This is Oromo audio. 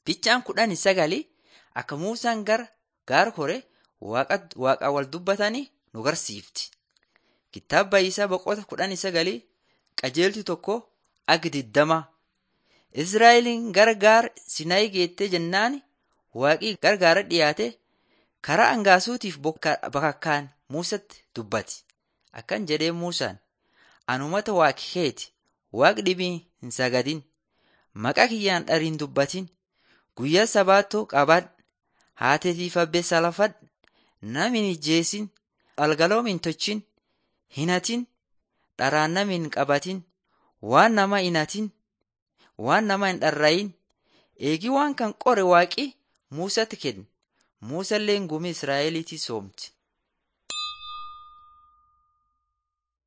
Ficcaan kudhanii sagali akka Muusaan gara gaara hore waaqa wal dubbatanii nu garsiifti. Kitaaba isaa boqota kudhanii sagalii qajeelti tokko agi digdama. Israa'eliin gara gaara Sinaayi geettee jennaan waaqii gargaara dhiyaate karaa angaasuutiif bakakkaan Muusatti dubbate. Akkan jedhee Muusaan ani uummata waaqi keeti waaq dhibii hin sagadin maqaa kiyyaan dhariin dubbatin guyyaa sabaattoo qabaadh haateetiif abbeessa lafadh nam hin ijjeesin algaloom hin tolchin hin hatin dharaan nam hin qabatin waan nama hin hatin waan nama hin dharrayin eegii waan kan qore waaqi Muusatti kenne Muusalleen gumii Israa'eliitii soomti.